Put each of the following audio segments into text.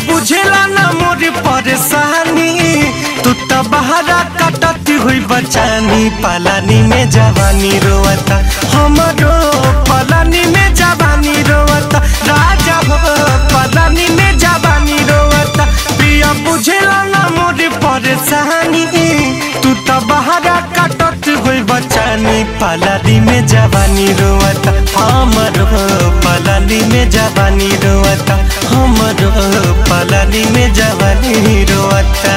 बुझेला ना मोर परेशानी तू तो बहरा कटती हुई बचानी पलानी में जवानी रोवता हमरो पलानी में जवानी रोवता राजा हो पलानी में जवानी रोवता प्रिया बुझेला ना मोर परेशानी तू तो बहरा कटत हुई बचानी पलानी में जवानी रोवता हमरो पलानी में जवानी रोवता हमरो पलानी में जवानी रोवता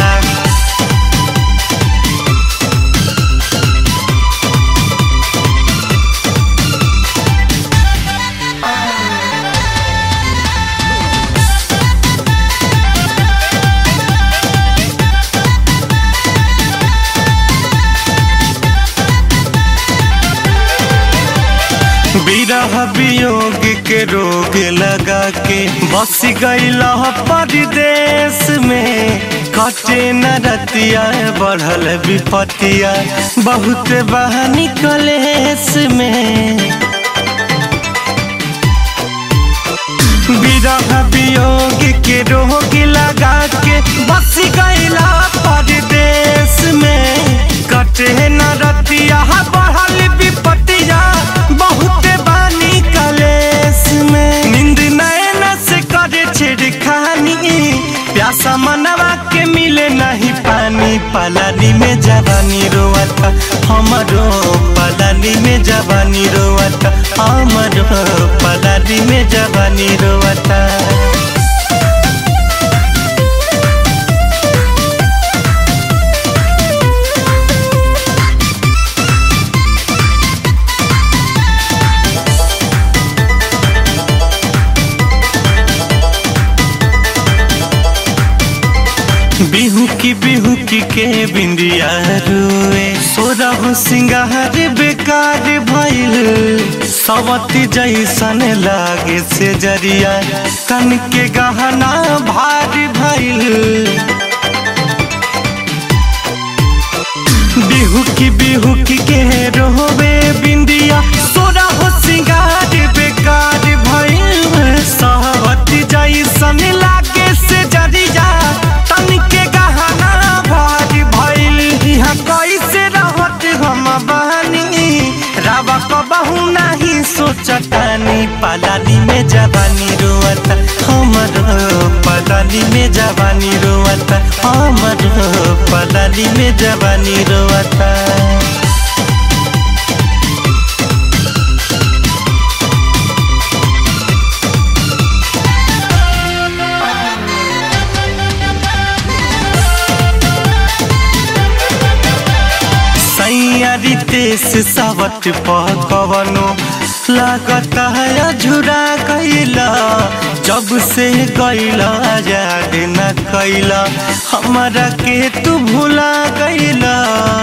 विरह वियोग के रोग लगा के बस गईला परदेश में कटे न रतिया बढ़ल विपतिया बहुत बहानी कलेश में विरह वियोग के रोग लगा के बस गईला परदेश में कटे न रतिया बढ़ल विपतिया बहुत बानी कलेश में नींद नैन से करे छेड़खानी प्यासा मनवा के मिले नहीं पानी पलानी में जवानी रोवता हमरो पलानी में जवानी रोवता हमरो पलानी में जवानी रोवता बिहू की बिहू की के बिंदिया रुए सोरा हो सिंगार बेकार भइल सवती जैसन लागे से जरिया कन के गहना भारी भइल बिहू की बिहू की के रोवे बिंदिया सोरा हो सिंगार बेकार भइल सवती जैसन लागे से जरिया तन के गहना भारी भइल यहाँ कैसे रहत हम बहनी रावा कबहू नहीं सोचतानी पलानी में जवानी रोवता हमर पलानी में जवानी रोवता हमर पलानी में जवानी रोवता सैयारी तेस सावट पकवनो लागत है झुरा गईला जब से गईला याद न कैला हमारा के तू भुला गईला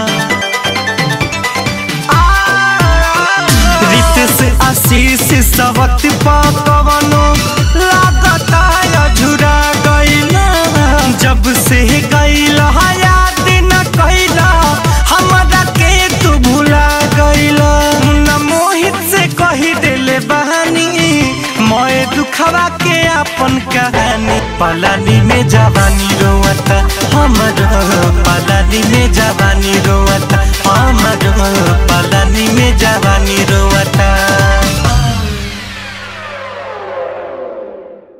रितेश आशीष सावट पकवनो लागत है झुरा गईला जब से गईला याद न कैला हमरा के तू भुला गईला न मोहित से कही देले बहानी मोए दुखवा के अपन कहानी पलानी में जवानी रोवता हमर पलानी में जवानी रोवता